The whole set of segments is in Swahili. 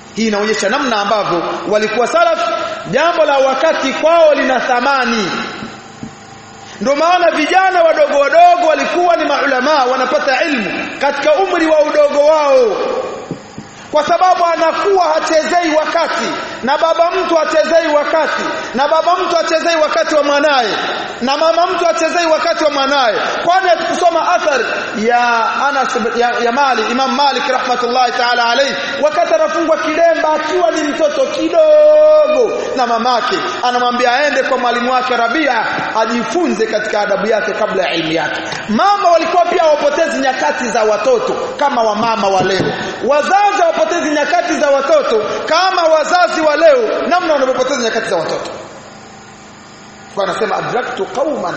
hii inaonyesha namna ambavyo walikuwa salaf jambo la wakati kwao lina thamani ndio maana vijana wadogo wadogo walikuwa ni maulama wanapata ilmu katika umri wa udogo wao kwa sababu anakuwa hachezei wakati na baba mtu hachezei wakati na baba mtu hachezei wakati wa mwanaye na mama mtu hachezei wakati wa mwanaye kwani kusoma athar ya Anas ya, ya Mali Imam Malik rahmatullahi ta'ala alayhi wakati anafungwa kilemba akiwa ni mtoto kidogo na mamake anamwambia aende kwa mwalimu wake Rabia ajifunze katika adabu yake kabla ya elimu yake mama walikuwa pia wapotezi nyakati za watoto kama wamama wa leo wazazi wapotezi nyakati za watoto kama wazazi wa leo namna wanavyopoteza nyakati za watoto kwa anasema adraktu qauman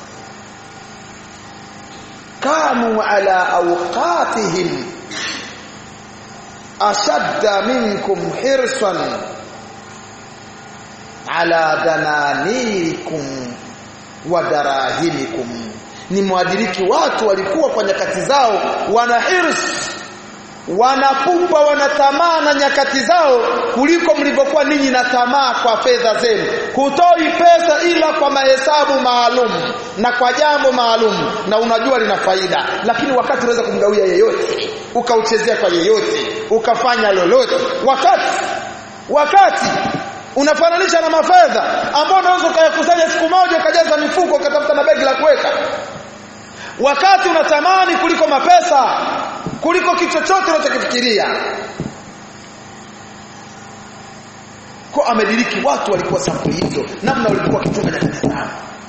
kanu ala awqatihim ashadda minkum hirsan ala dananikum wa darahimikum ni mwadiriki watu walikuwa kwa nyakati zao wana hirs wanapumba wanatamaa na nyakati zao kuliko mlivyokuwa ninyi na tamaa kwa fedha zenu hutoi pesa ila kwa mahesabu maalum na kwa jambo maalum na unajua lina faida lakini wakati unaweza kumgawia yeyote ukauchezea kwa yeyote ukafanya lolote wakati wakati unafananisha na mafedha ambao unaweza ukayakusanya siku moja ukajaza mifuko ukatafuta na begi la kuweka wakati unatamani kuliko mapesa kuliko kitu chochote unachokifikiria kwa amediriki watu walikuwa sampuli hizo namna walikuwa wakichunga nyakati zao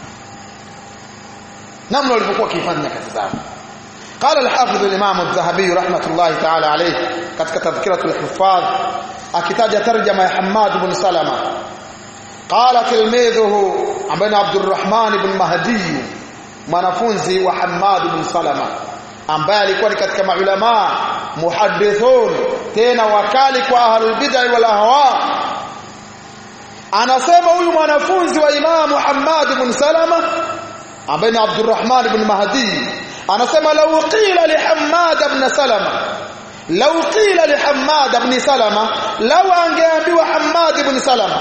namna walivyokuwa wakifanya nyakati zao قال الحافظ الامام الذهبي رحمه الله تعالى عليه katika tadhkiratul huffaz akitaja tarjama ya Hammad ibn Salama qala tilmidhuhu ambaye Abdurrahman ibn Mahdi mwanafunzi wa Hammad ibn Salama ambaye alikuwa ni katika maulama muhaddithun tena wakali kwa ahlul bid'ah wal ahwa anasema huyu mwanafunzi wa Imam Muhammad ibn Salama ambaye ni Abdurrahman ibn Mahdi anasema law qila li Hammad ibn Salama law qila li Hammad ibn Salama law angeambiwa Hammad ibn Salama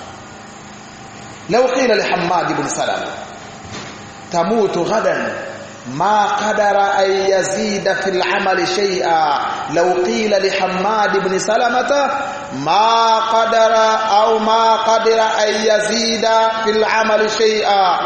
law qila li Hammad ibn Salama tamutu ghadan ما قدر أن يزيد في العمل شيئا لو قيل لحماد بن سلمة ما قدر أو ما قدر أن يزيد في العمل شيئا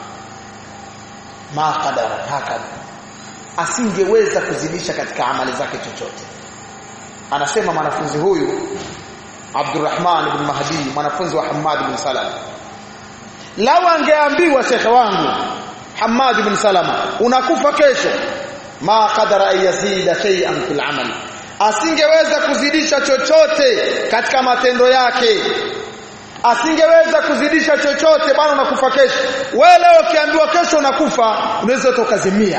ما قدر هكذا asingeweza kuzidisha katika amali zake chochote anasema mwanafunzi huyu Abdurrahman ibn Mahdi mwanafunzi wa Hammad ibn Salam lau angeambiwa shekhe wangu Hamad ibn Salama unakufa kesho ma qadara yazida shay'an fil amal asingeweza kuzidisha chochote katika matendo yake asingeweza kuzidisha chochote bwana unakufa kesho wewe leo ukiambiwa kesho unakufa unaweza ukazimia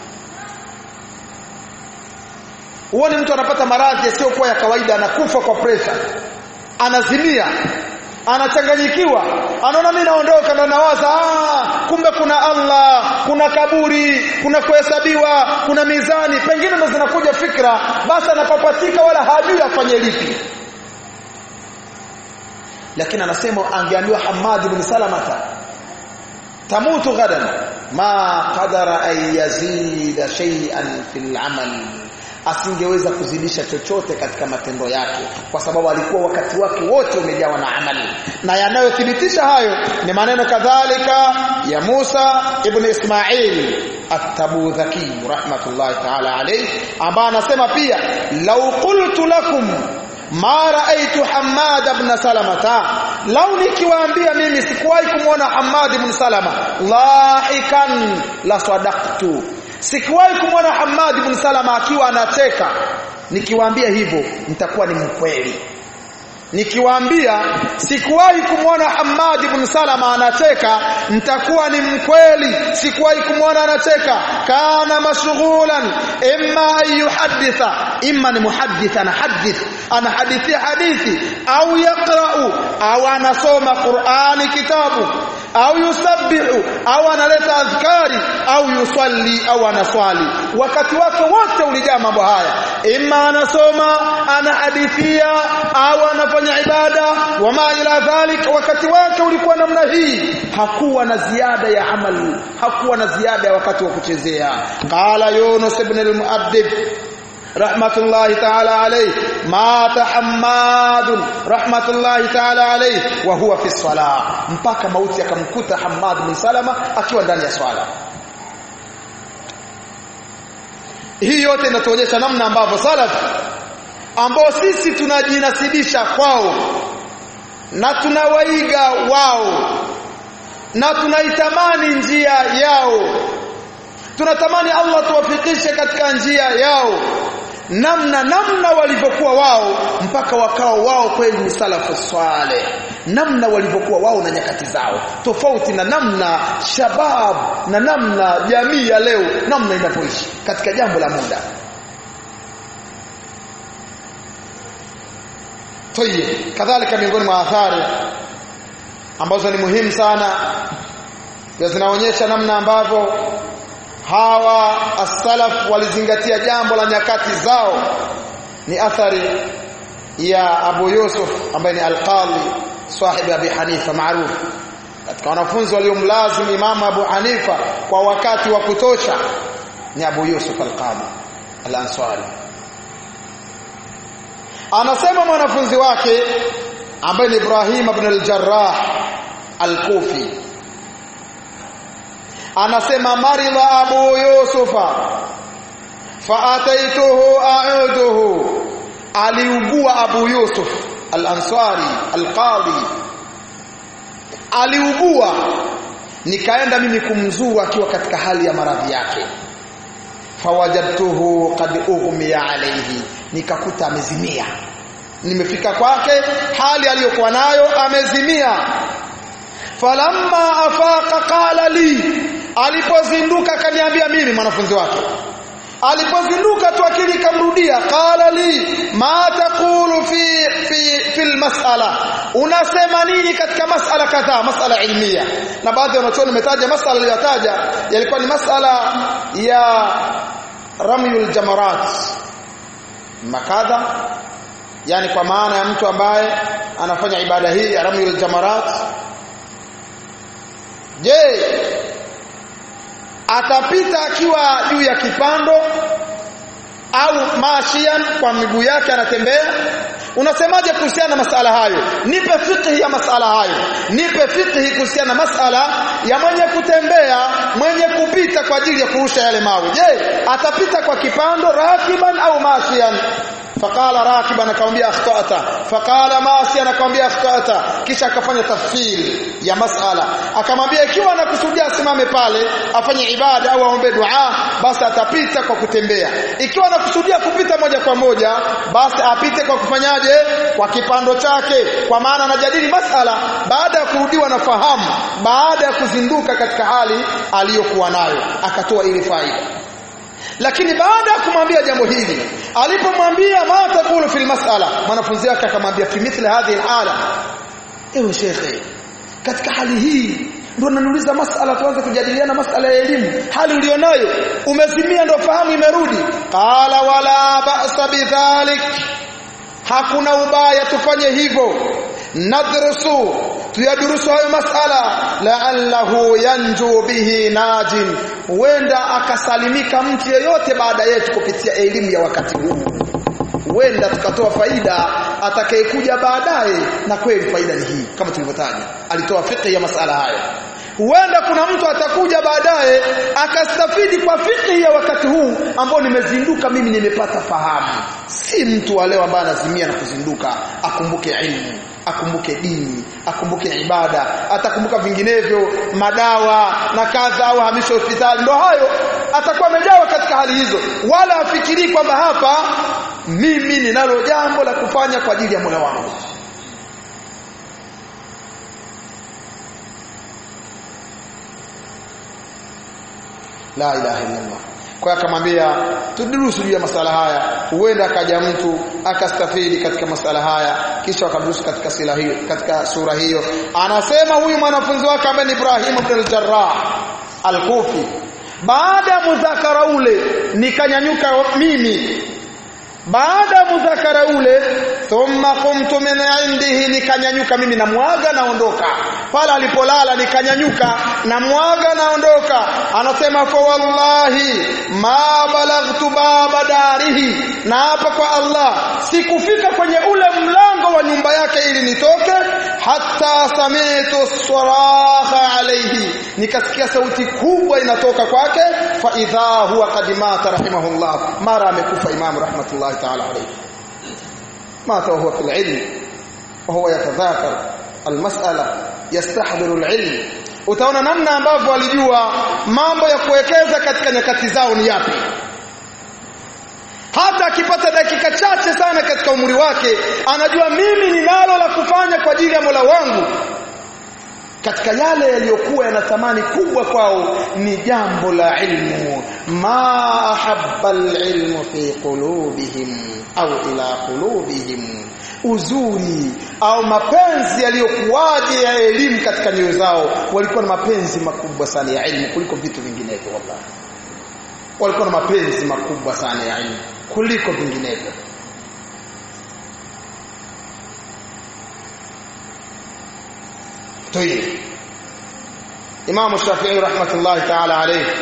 Uone mtu anapata maradhi yasiyokuwa ya kawaida anakufa kwa pressure anazimia anachanganyikiwa anaona mimi naondoka na nawaza ah kumbe kuna Allah kuna kaburi kuna kuhesabiwa kuna mizani pengine ndo zinakuja fikra basi anapapatika wala hajui afanye lipi lakini anasema angeambiwa Hamad ibn Salamata tamutu ghadan ma qadara an yazida shay'an fil amal asingeweza kuzidisha chochote katika matendo yake kwa sababu alikuwa wakati wake wote umejawa na amali na yanayothibitisha hayo ni maneno kadhalika ya Musa ibn Ismail at-Tabudhaki rahmatullahi ta'ala alayhi ambaye anasema pia law qultu lakum ma raaitu Hammad ibn Salamata lau nikiwaambia mimi sikuwahi kumwona Hammad ibn Salama lahikan la sadaqtu sikuwahi kumwona Hammad ibn Salama akiwa anacheka nikiwaambia hivyo nitakuwa ni mkweli nikiwaambia sikuwahi kumwona Hammad ibn Salama anacheka nitakuwa ni mkweli sikuwahi kumwona anacheka kana mashghulan imma an yuhadditha imma ni muhaddith anahadith anahadithia hadithi au yaqra'u au anasoma Qur'ani kitabu au yusabbihu au analeta adhkari au yusalli au anaswali wakati wake wote ulijaa mambo haya imma anasoma anahadithia au anafanya ibada wama ila dhalik wakati wake ulikuwa namna hii hakuwa na ziada ya amali hakuwa na ziada ya wakati wa kuchezea qala yunus ibn al-muaddib rahmatullahi ta'ala alayhi mata hammad rahmatullahi ta'ala alayhi wa huwa fi salah mpaka mauti akamkuta hammad bin salama akiwa ndani ya swala hii yote inatuonyesha namna ambavyo salaf ambao sisi tunajinasibisha kwao na tunawaiga wao na tunaitamani njia yao tunatamani Allah tuwafikishe katika njia yao namna namna walivyokuwa wao mpaka wakao wao kweli ni salafu swale namna walivyokuwa wao na nyakati zao tofauti na namna shabab na namna jamii ya leo namna inavyoishi katika jambo la muda Tayeb kadhalika miongoni mwa athari ambazo ni muhimu sana zinaonyesha namna ambavyo hawa as-salaf walizingatia jambo la nyakati zao ni athari ya Abu Yusuf ambaye ni al-Qadhi sahibi Abi Hanifa maarufu katika wanafunzi waliomlazim Imam Abu Hanifa kwa wakati wa kutosha ni Abu Yusuf al-Qadhi al-Ansari anasema mwanafunzi wake ambaye ni Ibrahim ibn al-Jarrah al-Kufi anasema maridha abu yusufa faataituhu a'uduhu aliugua abu yusuf al-ansari al-qadi aliugua nikaenda mimi kumzuru akiwa katika hali ya maradhi yake fawajadtuhu qad ughmiya alayhi nikakuta amezimia nimefika kwake hali aliyokuwa nayo amezimia falamma afaqa qala li alipozinduka akaniambia mimi mwanafunzi wake alipozinduka tu akili kamrudia qala li ma taqulu fi fi fil mas'ala unasema nini katika mas'ala kadhaa mas'ala ilmia na baadhi ya wanachuoni wametaja mas'ala aliyotaja yalikuwa ni mas'ala ya ramyul jamarat makadha yani kwa maana ya mtu ambaye anafanya ibada hii ya ramyul jamarat je atapita akiwa juu ya kipando au mashian kwa miguu yake anatembea unasemaje kuhusiana na masala hayo nipe fikhi ya masala hayo nipe fikhi kuhusiana na masala ya mwenye kutembea mwenye kupita kwa ajili ya kurusha yale mawe je atapita kwa kipando rakiban au mashian faqala rakiban akamwambia akhtata faqala masian akamwambia akhtata kisha akafanya tafsiri ya masala akamwambia ikiwa anakusudia asimame pale afanye ibada au aombe dua basi atapita kwa kutembea ikiwa anakusudia kupita moja kwa moja basi apite kwa kufanyaje kwa kipando chake kwa maana anajadili masala baada ya kurudiwa na fahamu baada ya kuzinduka katika hali aliyokuwa nayo akatoa ile faida lakini baada ya kumwambia jambo hili alipomwambia ma taqulu fil mas'ala mwanafunzi wake akamwambia fi mithli hadhihi alhala ewe shekhe katika hali hii ndio naniuliza masala tuanze kujadiliana masala ya elimu hali ulionayo umezimia ndio fahamu imerudi qala wala ba'sa bidhalik hakuna ubaya tufanye hivyo nadrusu tuyadurusu hayo masala la'allahu yanju bihi najin huenda akasalimika mtu yeyote baada yetu kupitia elimu ya wakati huu huenda tukatoa faida atakayekuja baadaye na kweli faida ni hii kama tulivyotaja alitoa fiqh ya masala hayo huenda kuna mtu atakuja baadaye akastafidi kwa fiqh ya wakati huu ambao nimezinduka mimi nimepata fahamu si mtu wa leo ambaye anazimia na kuzinduka akumbuke ilmu akumbuke dini akumbuke ibada atakumbuka vinginevyo madawa na kadha au hamisho hospitali ndo hayo atakuwa amejawa katika hali hizo wala afikiri kwamba hapa mimi ninalo jambo la kufanya kwa ajili ya Mola wangu la ilaha illa Allah kwa akamwambia tudurusu juu ya masala haya huenda akaja mtu akastafidi katika masala haya kisha akadurusu katika sila hiyo katika sura hiyo anasema huyu mwanafunzi wake ambaye ni Ibrahim ibn al-Jarrah al-Kufi baada ya mudhakara ule nikanyanyuka mimi baada ya mudhakara ule thumma qumtu min indihi nikanyanyuka mimi na mwaga naondoka pale alipolala nikanyanyuka na mwaga naondoka anasema fa wallahi ma balaghtu baba darihi na hapa kwa Allah sikufika kwenye ule mlango wa nyumba yake ili nitoke hatta sami'tu saraha alayhi nikasikia sauti kubwa inatoka kwake fa idha huwa qad mata rahimahullah mara amekufa imam rahmatullah ta'ala alayhi mata huwa fil ilm وهو يتذاكر المسألة يستحضر العلم utaona namna ambavyo walijua mambo ya kuwekeza katika nyakati zao ni yapi hata akipata dakika chache sana katika umri wake anajua mimi ninalo la kufanya kwa ajili ya Mola wangu katika yale yaliyokuwa yana thamani kubwa kwao ni jambo la ilmu ma ahabba alilmu fi qulubihim au ila qulubihim uzuri au mapenzi yaliyokuwaje ya elimu katika nyoyo zao walikuwa na mapenzi makubwa sana ya elimu kuliko vitu vinginevyo wallahi walikuwa na mapenzi makubwa sana ya elimu kuliko vinginevyo طيب Imam Shafi'i rahmatullahi ta'ala alayhi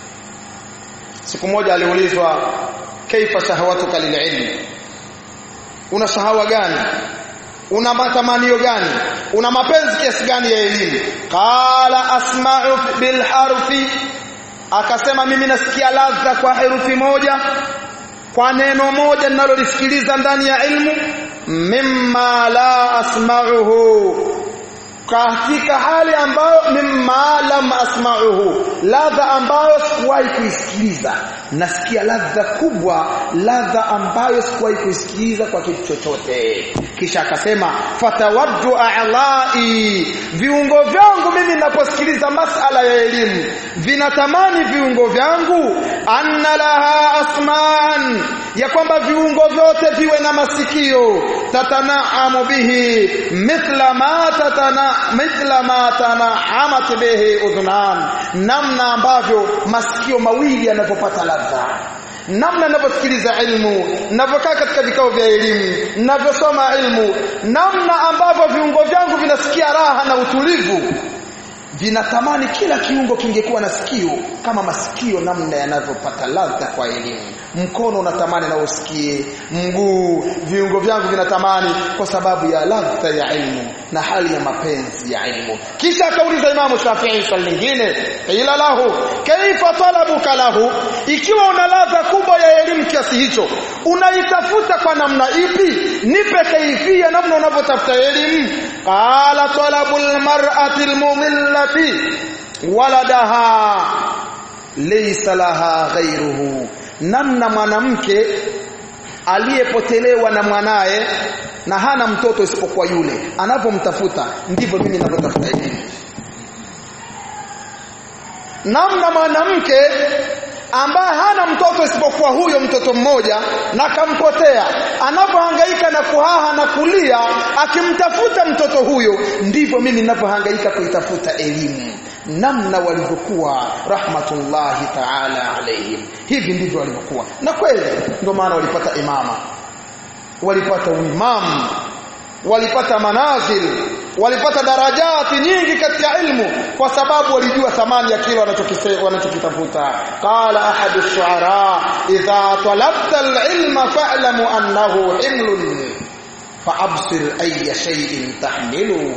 siku moja aliulizwa kaifa shahawatuka lililm una shahawa gani una matamanio gani una mapenzi kiasi gani ya elimu qala asma'u bil harfi akasema mimi nasikia ladha kwa herufi moja kwa neno moja ninalolisikiliza ndani ya ilmu mimma la asma'uhu katika hali ambayo mimma lam asma'uhu ladha ambayo sikuwahi kuisikiliza nasikia ladha kubwa ladha ambayo sikuwahi kuisikiliza kwa kitu chochote kisha akasema fatawaddu a'lai viungo vyangu mimi ninaposikiliza masala ya elimu vinatamani viungo vyangu anna laha asman ya kwamba viungo vyote viwe na masikio tatanaamu bihi mithla ma tatana mithla ma tanahamat bihi udhunan namna ambavyo masikio mawili yanapopata ladha namna ninavyosikiliza ilmu ninavyokaa katika vikao vya elimu ninavyosoma ilmu namna ambavyo viungo vyangu vinasikia raha na utulivu vinatamani kila kiungo kingekuwa na sikio kama masikio namna yanavyopata ladha kwa elimu mkono unatamani na usikie mguu viungo vyangu vinatamani kwa sababu ya ladha ya ilmu na hali ya mapenzi ya ilmu kisha akauliza imamu Shafi'i swali lingine ila lahu kaifa talabuka lahu ikiwa una ladha kubwa ya elimu kiasi hicho unaitafuta kwa namna ipi nipe kaifia namna unavyotafuta elimu qala talabul mar'ati almumillati waladaha laysa laha ghayruhu namna mwanamke aliyepotelewa na mwanaye na hana mtoto isipokuwa yule anapomtafuta ndivyo mimi ninavyotafuta elimu namna mwanamke ambaye hana mtoto isipokuwa huyo mtoto mmoja na kampotea anapohangaika na kuhaha na kulia akimtafuta mtoto huyo ndivyo mimi ninavyohangaika kuitafuta elimu namna walivyokuwa rahmatullahi ta'ala alayhim hivi ndivyo walivyokuwa na kweli ndio maana walipata imama walipata uimamu walipata manazil walipata darajati nyingi katika ilmu kwa sababu walijua thamani ya kile wanachokitafuta qala ahadu shuara idha talabta alilma fa'lamu annahu himlun fa'absir ayya shay'in tahmilu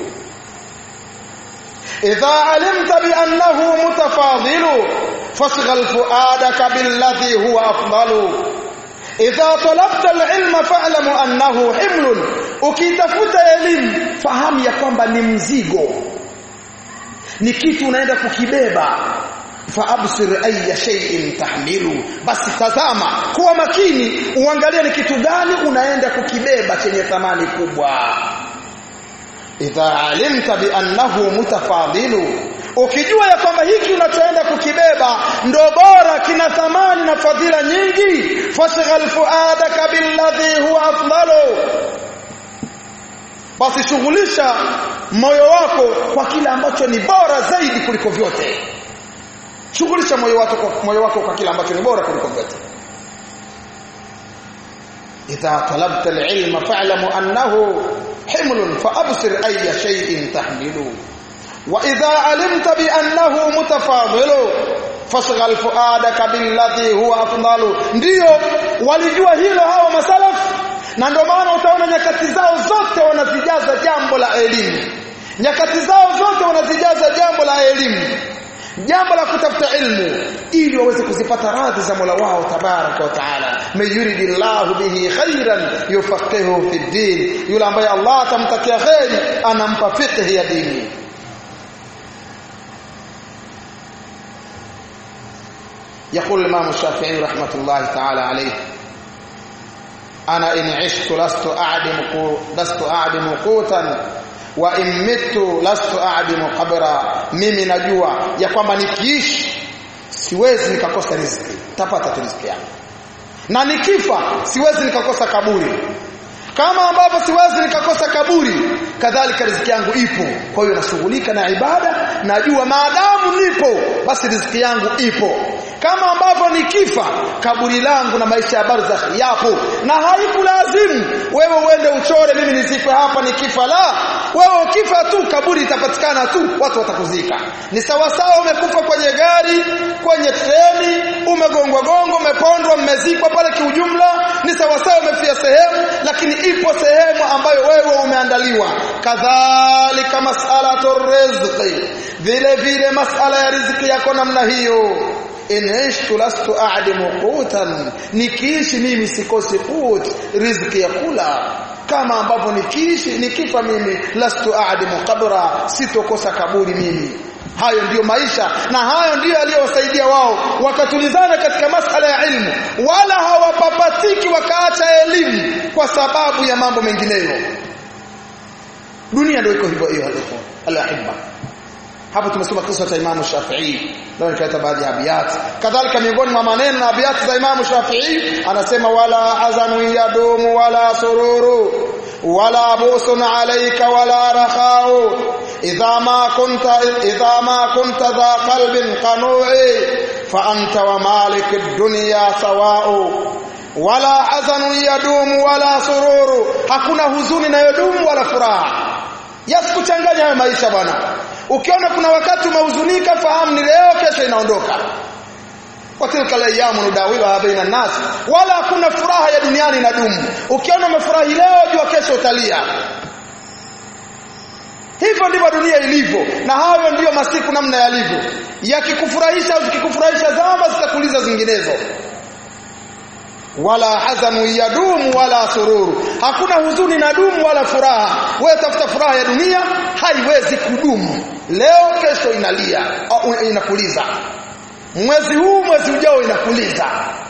idha alimta bi annahu mutafadilu fasghal fuadaka billadhi huwa afdalu idha talabta alilma fa'lamu annahu himlun ukitafuta elimu fahamu ya kwamba ni mzigo ni kitu unaenda kukibeba faabsir ayya shay'in tahmilu basi tazama kuwa makini uangalie ni kitu gani unaenda kukibeba chenye thamani kubwa idha alimta bi annahu mutafadilu ukijua ya kwamba hiki unachoenda kukibeba ndo bora kina thamani na fadhila nyingi fashghal fuadaka billadhi huwa afdalu basi shughulisha moyo wako kwa kile ambacho ni bora zaidi kuliko vyote shughulisha moyo wako kwa moyo wako kwa kile ambacho ni bora kuliko vyote idha talabta alilma fa'lamu annahu himlun fa'absir ayya shay'in tahmilu wa idha alimta bi annahu mutafadilu fashghal fuadaka billadhi huwa afdalu ndio walijua hilo hawa masalafu na ndio maana utaona nyakati zao zote wanazijaza jambo la elimu nyakati zao zote wanazijaza jambo la elimu jambo la kutafuta ilmu ili waweze kuzipata radhi za Mola wao tabaraka wa taala mayuridillahu bihi khairan yufaqihu fi din yule ambaye Allah atamtakia khairi anampa fiqh ya dini يقول الإمام الشافعي رحمة الله تعالى عليه أنا إن عشت لست أعدم لست أعدم قوتا wa immitu lastu a'dimu qabra mimi najua ya kwamba nikiishi siwezi nikakosa riziki tapata tu riziki yangu na nikifa siwezi nikakosa kaburi kama ambavyo siwezi nikakosa kaburi kadhalika riziki yangu ipo kwa hiyo nashughulika na ibada najua maadamu nipo basi riziki yangu ipo kama ambavyo nikifa kaburi langu na maisha ya barzakh yapo na haikulazimu wewe uende uchore mimi nizife hapa nikifa la wewe ukifa tu kaburi itapatikana tu watu watakuzika ni sawa sawa umekufa kwenye gari kwenye treni umegongwa gongo umepondwa mmezikwa pale kiujumla ni sawa sawa umefia sehemu lakini ipo sehemu ambayo wewe umeandaliwa kadhalika mas'alatu rizqi vile vile masala ya riziki yako namna hiyo in ishtu lastu a'dimu qutan nikiishi mimi sikosi qut riziki ya kula kama ambavyo nikiishi nikifa mimi lastu a'dimu qabra sitokosa kaburi mimi hayo ndiyo maisha na hayo ndiyo aliyowasaidia wao wakatulizana katika masala ya ilmu wala hawapapatiki wakaacha elimu kwa sababu ya mambo mengineyo dunia ndio iko hivyo hiyo alahibba hapo tumesoma kisa cha Imam Shafi'i ndio nikaleta baadhi ya abiyat kadhalika miongoni mwa maneno na abiyat za Imam Shafi'i anasema wala hazanu yadumu wala sururu wala busun alayka wala rakhau idha ma kunta idha ma kunta dha qalbin qanu'i fa anta wa malik ad-dunya sawa'u wala hazanu yadumu wala sururu hakuna huzuni inayodumu wala furaha yasikuchanganya hayo maisha bwana ukiona kuna wakati umehuzunika fahamu ni leo kesho inaondoka watilka layamu nudawiluha baina nas wala hakuna furaha ya duniani inadumu ukiona umefurahi leo jua kesho utalia hivyo ndivyo dunia ilivyo na hayo ndiyo masiku namna yalivyo yakikufurahisha au zikikufurahisha zama zitakuliza zinginezo wala hazanu yadumu wala sururu hakuna huzuni na dumu wala furaha wewe tafuta furaha ya dunia haiwezi kudumu leo kesho inalia au inakuliza mwezi huu mwezi ujao inakuliza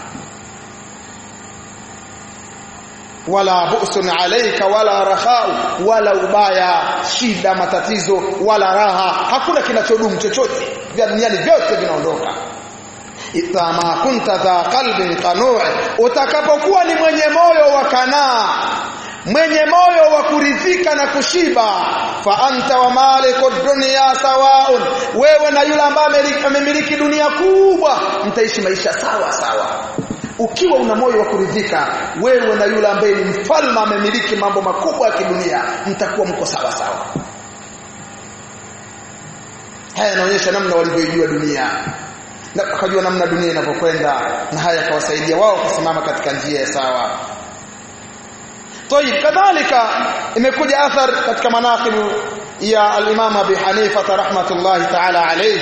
wala busun alayka wala rakhau wala ubaya shida matatizo wala raha hakuna kinachodumu chochote vya duniani vyote vinaondoka idha ma kunta dha qalbin qanu' utakapokuwa ni mwenye moyo wa kanaa mwenye moyo wa kuridhika na kushiba fa anta wa maliku dunya sawaun wewe na yule ambaye amemiliki dunia kubwa mtaishi maisha sawa sawa ukiwa una moyo wa kuridhika wewe na yule ambaye ni mfalme amemiliki mambo makubwa ya kidunia mtakuwa mko sawa sawa haya yanaonyesha namna walivyoijua dunia na wakajua namna dunia inavyokwenda na haya yakawasaidia wao kusimama katika njia ya sawa طيب kadhalika imekuja athar katika manaqibu ya al-Imam Abi Hanifa rahmatullahi ta'ala alayhi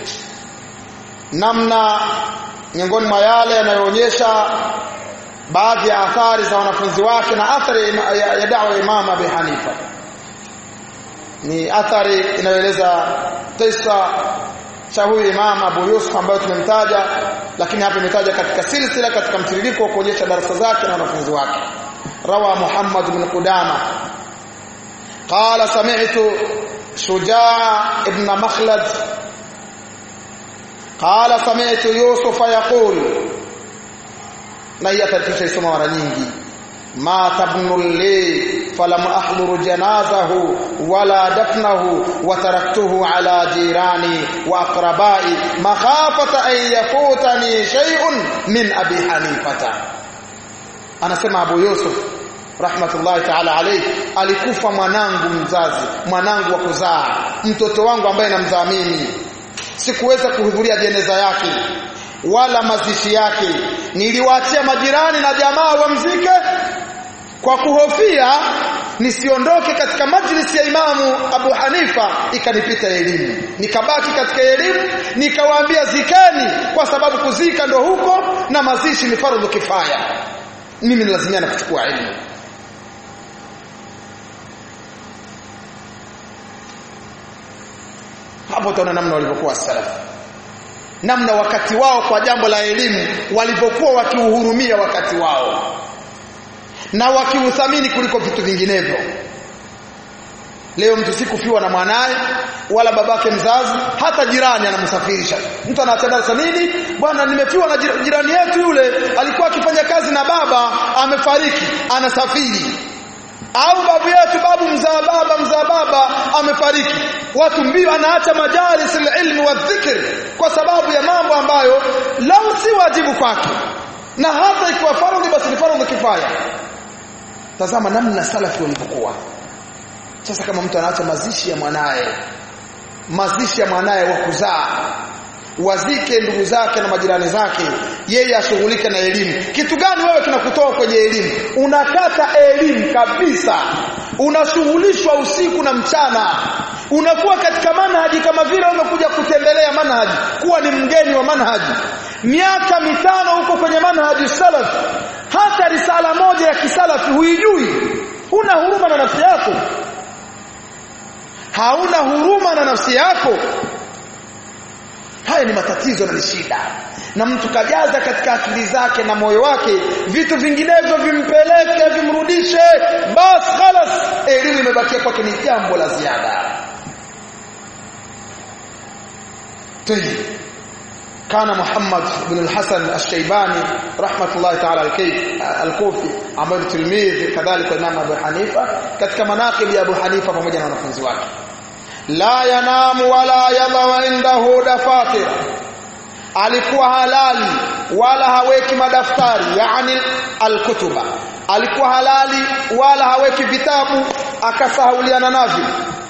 namna miongoni mwa yale yanayoonyesha baadhi ya athari za wanafunzi wake na athari ya, ya da'wa ya Imam Abi Hanifa ni athari inayoeleza kisa cha huyu Imam Abu Yusuf ambayo tumemtaja lakini hapa imetaja katika silsila katika mtiririko wa kuonyesha darasa zake na wanafunzi wake روى محمد بن قدامة قال سمعت شجاع ابن مخلد qala sami'tu yusuf yaqul na hii atatisha isoma mara nyingi ma tabnu li falam ahduru janazahu wala dafnahu wa taraktuhu ala jirani wa aqrabai makhafata an yafutani shay'un min abi hanifata anasema abu yusuf rahmatullahi ta'ala alayhi alikufa mwanangu mzazi mwanangu wa kuzaa mtoto wangu ambaye namzaa mimi sikuweza kuhudhuria jeneza yake wala mazishi yake niliwaachia majirani na jamaa wamzike kwa kuhofia nisiondoke katika majlisi ya imamu Abu Hanifa ikanipita elimu nikabaki katika elimu nikawaambia zikeni kwa sababu kuzika ndo huko na mazishi ni fardhu kifaya mimi nilazimia kuchukua elimu hapo utaona namna walivyokuwa salafu namna wakati wao kwa jambo la elimu walivyokuwa wakiuhurumia wakati wao na wakiuthamini kuliko vitu vinginevyo leo mtu sikufiwa na mwanaye wala babake mzazi hata jirani anamsafirisha mtu anatangaza nini bwana nimefiwa na jirani yetu yule alikuwa akifanya kazi na baba amefariki anasafiri au babu yetu babu mzaa baba mzaa baba amefariki watu mbio anaacha majalis ilmi wa dhikr kwa sababu ya mambo ambayo lau si wajibu kwake na hata ikiwa faradhi basi ni faradhi kifaya tazama namna salafi walivyokuwa sasa kama mtu anaacha mazishi ya mwanaye mazishi ya mwanaye wa kuzaa wazike ndugu zake na majirani zake yeye ashughulike na elimu kitu gani wewe kinakutoa kwenye elimu unakata elimu kabisa unashughulishwa usiku na mchana unakuwa katika manhaji kama vile umekuja kutembelea manhaji kuwa ni mgeni wa manhaji miaka mitano huko kwenye manhaji salaf hata risala moja ya kisalafi huijui huna huruma na nafsi yako hauna huruma na nafsi yako haya ni matatizo na ni shida na mtu kajaza katika akili zake na moyo wake vitu vinginevyo vimpeleke vimrudishe bas khalas elimu imebakia kwake ni jambo la ziada طيب كان محمد بن الحسن الشيباني رحمة الله تعالى الكوفي ambaye tilmidhi kadhalika Imam Abu Hanifa katika manaqib ya Abu Hanifa pamoja na wanafunzi wake la yanamu wala yadha indahu dafatir alikuwa halali wala haweki madaftari yani alkutuba alikuwa halali wala haweki vitabu akasahauliana navyo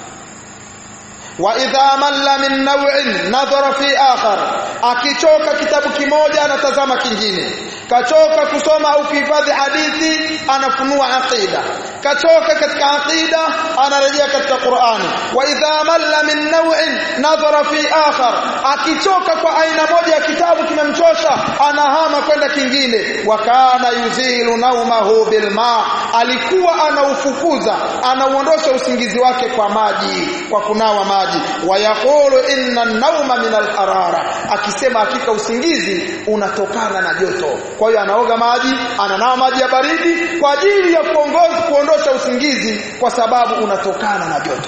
wa idha malla min naw'in nadhara fi akhar akichoka kitabu kimoja anatazama kingine kachoka kusoma au kuhifadhi hadithi anafunua aqida kachoka katika aqida anarejea katika Qur'ani wa idha malla min naw'in nadhara fi akhar akichoka kwa aina moja ya kitabu kimemchosha anahama kwenda kingine wa kana yuzilu naumahu bilma alikuwa anaufukuza anauondosha usingizi wake kwa maji kwa kunawa maji wayaqulu inna an-nawma min al-harara akisema hakika usingizi unatokana na joto kwa hiyo anaoga maji ananawa maji ya baridi kwa ajili ya kuongoza kuondosha usingizi kwa sababu unatokana na joto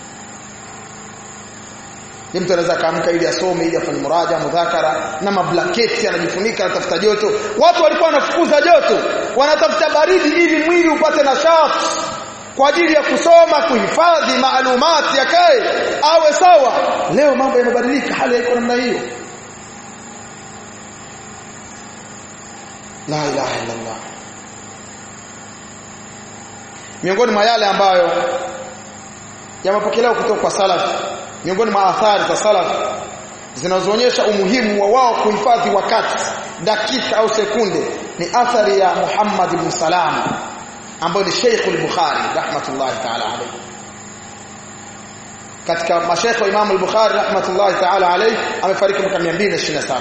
ni mtu anaweza kaamka ili asome ili afanye muraja mudhakara na mablaketi anajifunika anatafuta joto watu walikuwa wanafukuza joto wanatafuta baridi ili mwili upate nashati kwa ajili ya kusoma kuhifadhi maalumati yakae awe sawa leo mambo yamebadilika hali haiko namna hiyo la ilaha illa Allah miongoni mwa yale ambayo yamepokelewa kutoka kwa salaf miongoni mwa athari za salaf zinazoonyesha umuhimu wa wao kuhifadhi wakati dakika au sekunde ni athari ya Muhammad ibn Salam ambaye ni Sheikh al-Bukhari rahmatullahi ta'ala alayhi katika mashaikh wa Imam al-Bukhari rahmatullahi ta'ala alayhi amefariki mwaka 227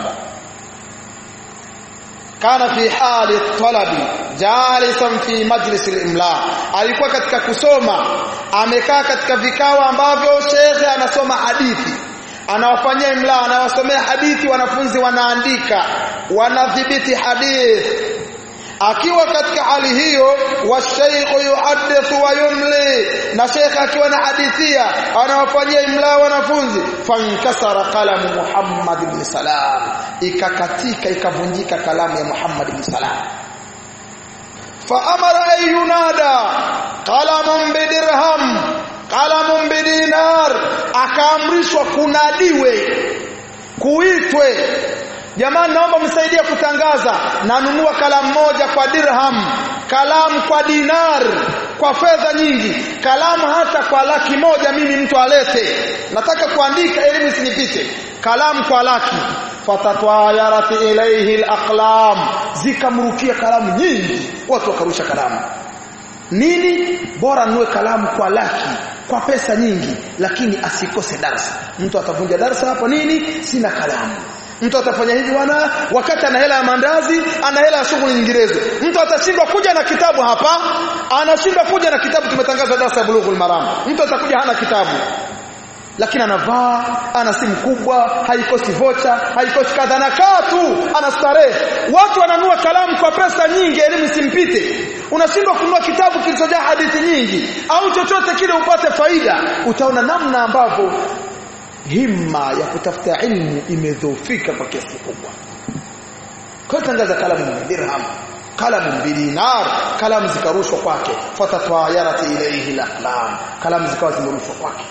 kana fi hali talabi jalisan fi majlis al-imla alikuwa katika kusoma amekaa katika vikao ambavyo shekhe anasoma hadithi anawafanyia imla anawasomea hadithi wanafunzi wanaandika wanadhibiti hadithi akiwa katika hali hiyo washaykhu yuhaddithu wa yumli na sheikh akiwa na hadithia anawafanyia imla wanafunzi fankasara qalamu Muhammad ibn Salam ikakatika ikavunjika kalamu ya Muhammad ibn Salam faamara ay yunada qalamun bidirham qalamun bidinar akaamrishwa kunadiwe kuitwe jamani naomba msaidie kutangaza nanunua kalamu moja kwa dirham kalamu kwa dinar kwa fedha nyingi kalamu hata kwa laki moja mimi mtu alete nataka kuandika elimu isinipite kalamu kwa laki fatatwayarat ilayhi alaqlam zikamrukia kalamu nyingi watu wakarusha kalamu nini bora nunue kalamu kwa laki kwa pesa nyingi lakini asikose darasa mtu atavunja darasa hapo nini sina kalamu mtu atafanya hivi bwana wakati ana hela ya mandazi ana hela ya shughuli nyinginezo mtu atashindwa kuja na kitabu hapa anashindwa kuja na kitabu tumetangaza darasa ya bulughul maram mtu atakuja hana kitabu lakini anavaa ana simu kubwa haikosi vocha haikosi kadha na kaa tu anastarehe watu wananua kalamu kwa pesa nyingi elimu isimpite unashindwa kununua kitabu kilichojaa hadithi nyingi au chochote kile upate faida utaona namna ambavyo himma ya kutafuta ilmu imedhoofika kwa kiasi kikubwa kwa tangaza kalamu dirham kalamu bidinar kalamu zikarushwa kwake fatatwayarat ilayhi alaqlam kalamu zikawa zimerushwa kwake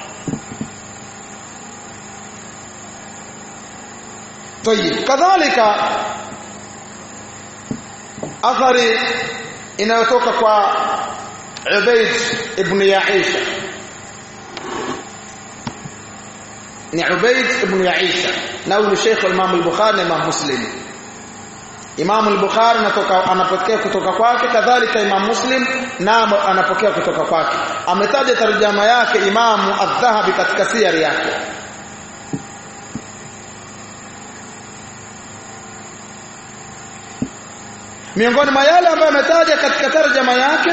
طيب kadhalika athari inayotoka kwa Ubayd ibn Yaisha ni Ubayd ibn Yaisha na huyu Sheikh Imam al-Bukhari na Imam Muslim Imam al-Bukhari anatoka anapokea kutoka kwake kadhalika Imam Muslim na anapokea kutoka kwake ametaja tarjama yake Imam Adh-Dhahabi katika siyari yake miongoni mwa yale ambayo ametaja katika tarjama yake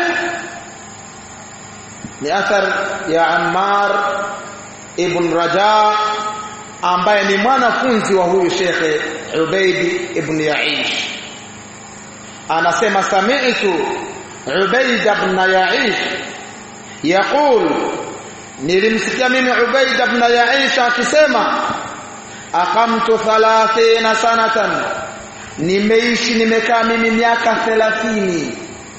ni athar ya Ammar ibn Raja ambaye ni mwanafunzi wa huyu Sheikh Ubaid ibn Yaish anasema sami'tu Ubaid ibn Yaish yaqul nilimsikia mimi Ubaid ibn Yaish akisema aqamtu 30 sanatan nimeishi nimekaa mimi miaka 30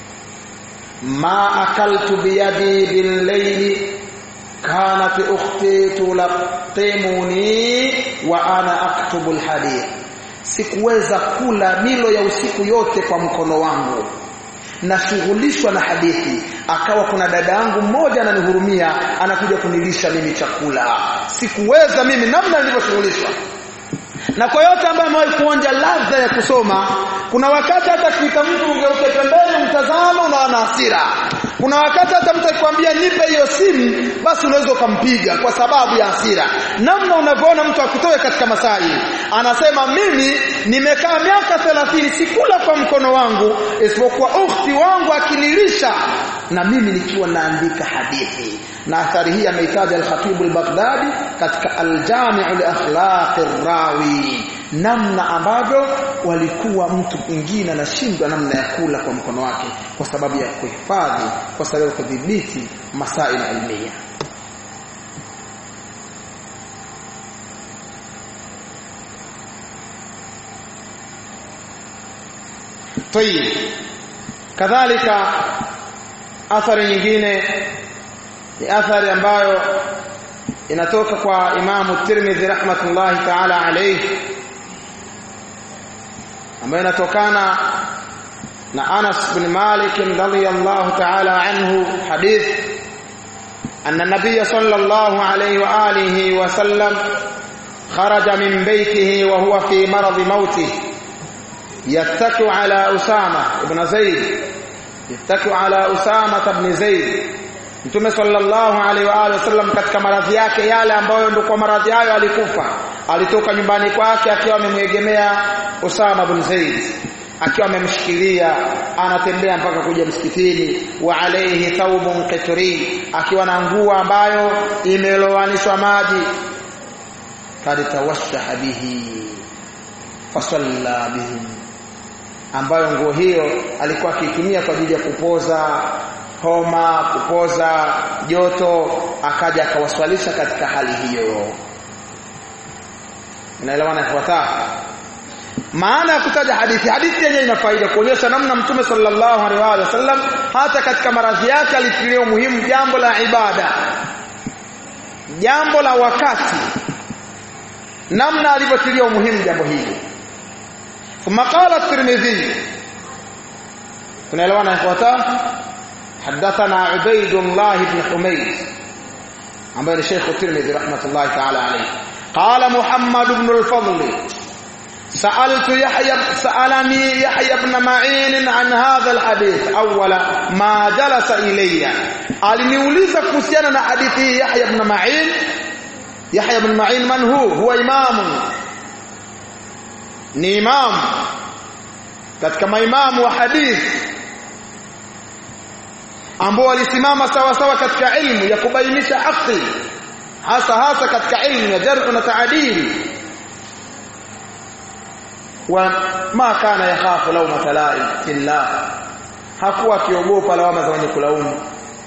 ma akaltu biyadi billayli kanat ukhti tulaqimuni wa ana aktubu alhadith sikuweza kula milo ya usiku yote kwa mkono wangu nashughulishwa na hadithi akawa kuna dada yangu mmoja ananihurumia anakuja kunilisha mimi chakula sikuweza mimi namna nilivyoshughulishwa na kwa yote ambaye amewahi kuonja ladha ya kusoma kuna wakati hata kuita mtu ugeuke pembeni mtazamo unaona hasira kuna wakati hata mtu akikwambia nipe hiyo simu basi unaweza ukampiga kwa sababu ya hasira namna unavyoona mtu akutoe katika masai anasema mimi nimekaa miaka 30 sikula kwa mkono wangu isipokuwa ukhti wangu akinilisha na mimi nikiwa naandika hadithi na athari hii ameitaja al-Khatib al-Baghdadi katika al-Jami' li akhlaq rawi namna ambavyo walikuwa mtu mwingine anashindwa namna ya kula kwa mkono wake kwa sababu ya kuhifadhi kwa sababu ya kudhibiti masail ilmiya طيب kadhalika athari nyingine ni athari ambayo inatoka kwa Imamu Tirmidhi rahmatullahi ta'ala alayhi ambayo inatokana na Anas bin Malik radhiyallahu ta'ala anhu hadith أن النبي صلى الله عليه وآله وسلم خرج من بيته وهو في مرض موته يتكئ على أسامة بن زيد يتكئ على أسامة بن زيد Mtume sallallahu alaihi wa alihi wasallam katika maradhi yake yale ambayo ndio kwa maradhi hayo alikufa alitoka nyumbani kwake akiwa amemwegemea Usama bin Zaid akiwa amemshikilia anatembea mpaka kuja msikitini wa alayhi thawbun qitri akiwa na nguo ambayo imelowanishwa maji kad tawassaha bihi fasalla bihim ambayo nguo hiyo alikuwa akiitumia kwa ajili ya kupoza homa kupoza joto akaja akawaswalisha katika hali hiyo inaelewana ifuatayo maana ya kutaja hadithi hadithi yenyewe ina faida kuonyesha namna mtume sallallahu alaihi wasallam hata katika maradhi yake alitilia umuhimu jambo la ibada jambo la wakati namna alivyotilia umuhimu jambo hili ثم قال الترمذي tunaelewana ifuatayo حدثنا عبيد الله بن حميد ambaye ni Sheikh Tirmidhi rahmatullahi ta'ala alayhi قال محمد بن الفضل سألت يحيى سألني يحيى بن معين عن هذا الحديث أولا ما جلس إلي aliniuliza kuhusiana na hadithi hii Yahya ibn Ma'in Yahya ibn Ma'in man hu huwa imamu ni imam katika maimamu wa hadithi ambao walisimama sawa sawa katika ilmu ya kubainisha haki hasa hasa katika ilmu ya jarh na taadili wa ma kana yakhafu lawma laim fillah hakuwa akiogopa lawama za wenye kulaumu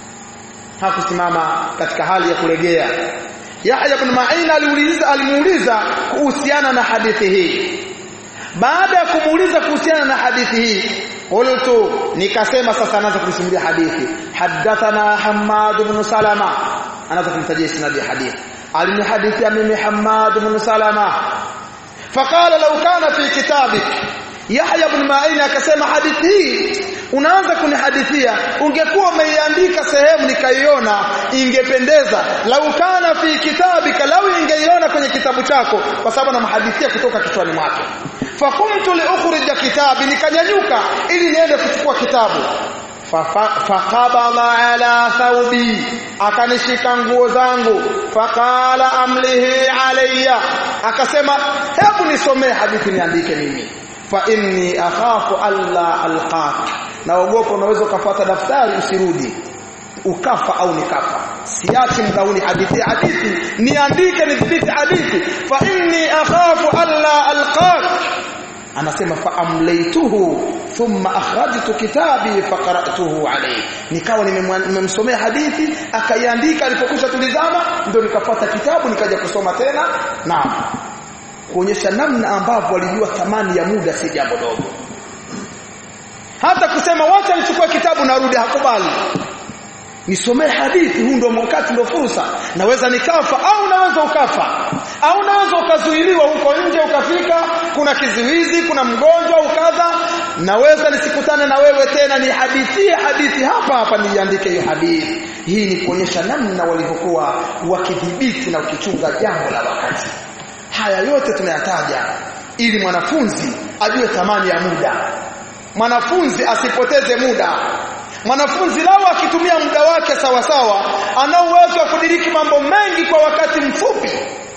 hakusimama katika hali ya kulegea Yahya ibn Ma'in aliuliza alimuuliza kuhusiana na hadithi hii baada ya kumuuliza kuhusiana na hadithi hii qultu nikasema sasa anaanza kusimulia hadithi hadathana Hammad ibn Salama anaanza kumtajia isnadi ya hadithi alinihadithia mimi Hammad ibn Salama faqala law kana fi kitabik Yahya ibn Ma'in akasema hadithi hii unaanza kunihadithia ungekuwa umeiandika sehemu nikaiona ingependeza lau kana fi kitabika lau ingeiona kwenye kitabu chako kwa sababu namhadithia kutoka kichwani mwake fakumtu liukhrija kitabi nikanyanyuka ili niende kuchukua kitabu faqabala ala thawbi akanishika nguo zangu faqala amlihi alayya akasema hebu nisomee hadithi niandike mimi fa inni akhafu alla alqak naogopa unaweza ukafuata daftari usirudi ukafa au nikafa siachi mdauni hadithi hadithi niandike nidhibiti hadithi fa inni akhafu alla alqak anasema fa amlaytuhu thumma akhrajtu kitabi faqara'tuhu alayhi nikawa nimemsomea hadithi akaiandika alipokwisha tulizama ndio nikafuata kitabu nikaja kusoma tena naam kuonyesha namna ambavyo walijua thamani ya muda si jambo dogo hata kusema wacha nichukue kitabu narudi hakubali nisomee hadithi huu ndio wakati ndio fursa naweza nikafa au naweza ukafa au naweza ukazuiliwa huko nje ukafika kuna kizuizi kuna mgonjwa ukadha naweza nisikutane na wewe tena ni hadithi hadithi hapa hapa niandike hiyo hadithi hii ni kuonyesha namna walivyokuwa wakidhibiti na ukichunga jambo la wakati haya yote tunayataja ili mwanafunzi ajue thamani ya muda mwanafunzi asipoteze muda mwanafunzi lao akitumia muda wake sawa sawa ana uwezo wa kudiriki mambo mengi kwa wakati mfupi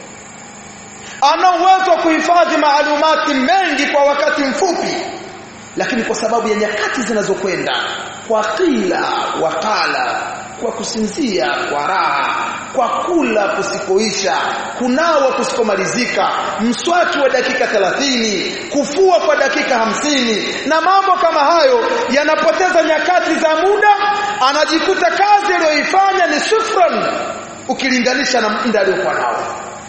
ana uwezo wa kuhifadhi maalumati mengi kwa wakati mfupi lakini kwa sababu ya nyakati zinazokwenda kwa kila wakala kwa kusinzia kwa raha kwa kula kusikoisha kunawa kusikomalizika mswaki wa dakika 30 kufua kwa dakika hamsini na mambo kama hayo yanapoteza nyakati za muda anajikuta kazi aliyoifanya ni sufran ukilinganisha na muda aliyokuwa nao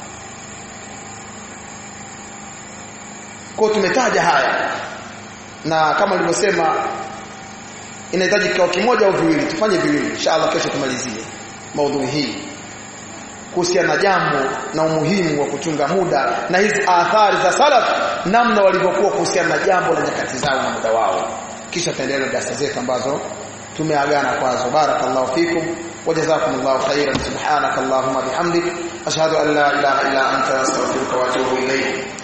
kwa tumetaja haya na kama nilivyosema inahitaji kikao kimoja au viwili tufanye viwili inshallah kesho tumalizie maudhui hii kuhusiana na jambo na umuhimu wa kuchunga muda na hizi athari za salaf namna walivyokuwa kuhusiana na jambo la nyakati zao na muda wao kisha taendelea darasa zetu ambazo tumeagana kwazo barakallahu fikum wajazakumullahu khairan subhanakallahumma bihamdik ashhadu an la ilaha illa anta astaghfiruka wa atubu ilayk